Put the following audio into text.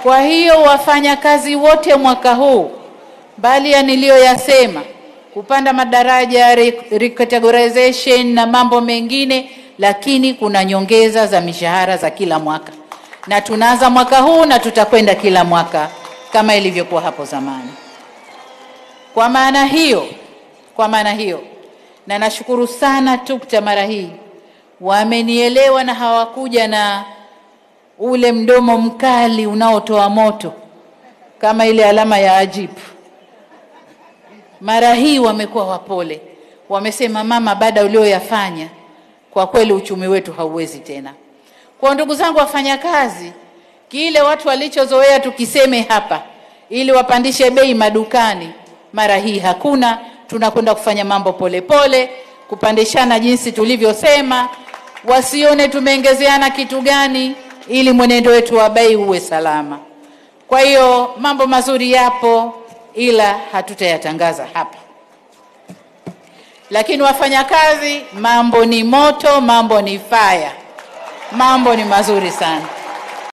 Kwa hiyo wafanyakazi wote mwaka huu, mbali ya niliyoyasema, kupanda madaraja, re- recategorization na mambo mengine, lakini kuna nyongeza za mishahara za kila mwaka, na tunaanza mwaka huu na tutakwenda kila mwaka kama ilivyokuwa hapo zamani. Kwa maana hiyo, kwa maana hiyo, na nashukuru sana TUCTA mara hii wamenielewa na hawakuja na ule mdomo mkali unaotoa moto kama ile alama ya ajibu. Mara hii wamekuwa wapole, wamesema mama, baada ulioyafanya kwa kweli uchumi wetu hauwezi tena. Kwa ndugu zangu wafanyakazi, kile watu walichozoea tukiseme hapa ili wapandishe bei madukani, mara hii hakuna. Tunakwenda kufanya mambo polepole pole, kupandishana jinsi tulivyosema, wasione tumeongezeana kitu gani, ili mwenendo wetu wa bei uwe salama. Kwa hiyo mambo mazuri yapo, ila hatutayatangaza hapa. Lakini wafanyakazi, mambo ni moto, mambo ni fire, mambo ni mazuri sana.